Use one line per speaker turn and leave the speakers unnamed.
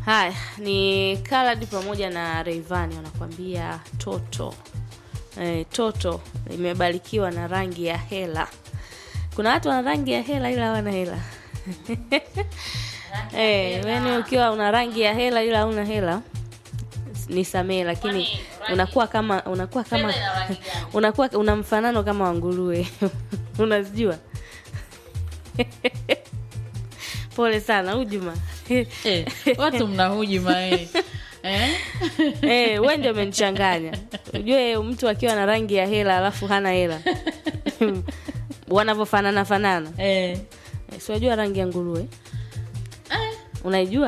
haya ni Khaled pamoja na Rayvanny wanakuambia toto eh, toto imebarikiwa na rangi ya hela kuna watu wana rangi ya hela ila hawana hela eh, yani ukiwa una rangi ya hela ila hauna hela nisamee lakini
Kwani rangi-
unakuwa kama unakuwa kama
Fedha ina rangi gani?
unakuwa una mfanano kama wa nguruwe unazijua pole sana hujuma
Eh, watu mna hujuma eh. Eh?
Eh, wewe ndio umenichanganya. Ujue mtu akiwa na rangi ya hela alafu hana hela. Wanavyofanana fanana.
Eh.
Eh, si unajua rangi ya nguruwe? Unaijua?